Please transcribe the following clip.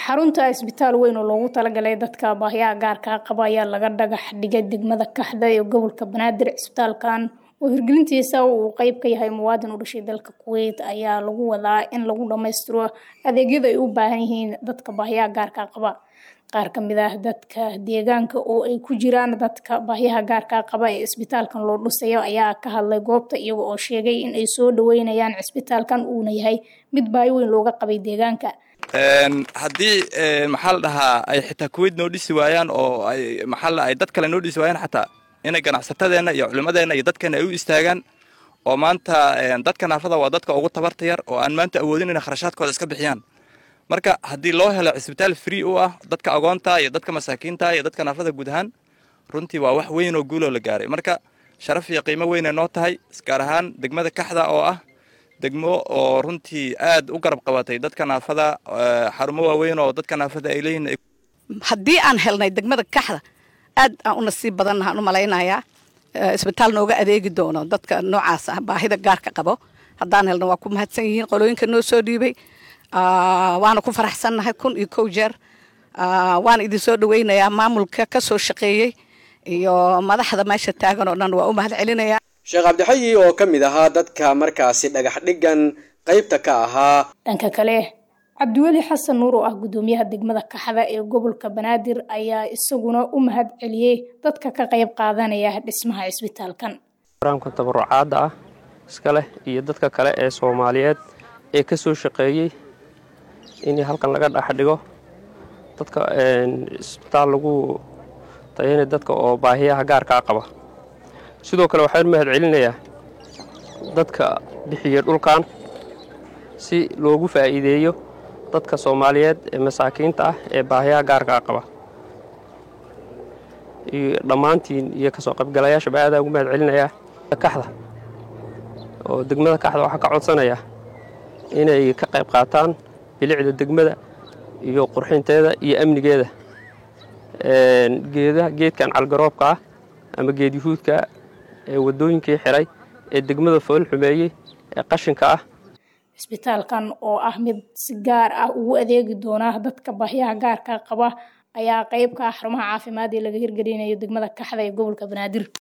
xarunta isbitaal weyn oo loogu talagalay dadka baahiyaha gaarka qaba ayaa laga dhagax dhigay degmada kaxda ee gobolka banaadir cisbitaalkan oo hirgelintiisa uu qeyb ka yahay muwaadin u dhashay dalka kuweyt ayaa lagu wadaa in lagu dhammaystiro adeegyada ay u baahan yihiin dadka baahiyaha gaarka qaba qaar ka mid ah dadka deegaanka oo ay ku jiraan dadka baahiyaha gaarka qaba ee isbitaalkan loo dhusayo ayaa ka hadlay goobta iyaga oo sheegay in ay soo dhaweynayaan cisbitaalkan uuna yahay mid baahi weyn looga qabay deegaanka haddii maxaa la dhahaa ay xitaa kuweyt noo dhisi waayaan oo ay maxaa ay dad kale noo dhisi waayaan xataa inay ganacsatadeenna iyo culimadeenna iyo dadkeena ay u istaagaan oo maanta dadka naafada waa dadka ugu tabarta yar oo aan maanta awoodin inay kharashaadkooda iska bixiyaan marka haddii loo helo cisbitaal free u ah dadka agoonta iyo dadka masaakiinta iyo dadka naafada guud ahaan runtii waa wax weyn oo guuloo la gaaray marka sharaf iyo qiimo weynay noo tahay gaar ahaan degmada kaxda oo ah degmo oo runtii aad u garab qabatay dadka naafada xarumo waaweyn oo dadka naafada ay leeyihiin haddii aan helnay degmada kaxda aad aan u nasiib badannahaan u malaynayaa isbitaal nooga adeegi doono dadka noocaas ah baahida gaarka qabo haddaan helno waa ku mahadsan yihiin qolooyinka noo soo dhiibay waana ku faraxsannahay kun iyo kow jeer waana idin soo dhaweynayaa maamulka ka soo shaqeeyey iyo madaxda meesha taagan oo dhan waa u mahad celinayaa sheekh cabdixayi oo ka mid ahaa dadka markaasi dhagax dhigan qaybta ka ahaa dhanka kale cabdiweli xasan nuur oo ah guddoomiyaha degmada kaxda ee gobolka banaadir ayaa isaguna u mahad celiyey dadka ka qayb qaadanaya dhismaha cisbitaalkan raamka tabarucaadda ah iska leh iyo dadka kale ee soomaaliyeed ee ka soo shaqeeyey in halkan laga dhex dhigo dadka isbitaal lagu tayanay dadka oo baahiyaha gaarkaa qaba sidoo kale waxaan mahad celinayaa dadka bixiya dhulkan si loogu faa'iideeyo dadka soomaaliyeed ee masaakiinta ah ee baahiyaha gaarkaa qaba iyo dhammaantiin iyo kasoo qaybgalayaashaba aadaa ugu mahad celinayaa kaxda oo degmada kaxda waxaa ka codsanaya inay ka qayb qaataan bilicda degmada iyo qurxinteeda iyo amnigeeda geeda geedkan calgaroobka ah ama geed yuhuudka ee waddooyinkii xiray ee degmada fool xumeeyey ee qashinka ah cisbitaalkan oo ah mid si gaar ah ugu adeegi doona dadka baahiyaha gaarka qaba ayaa qayb ka ah xarumaha caafimaad ee laga hirgelinayo degmada kaxda ee gobolka banaadir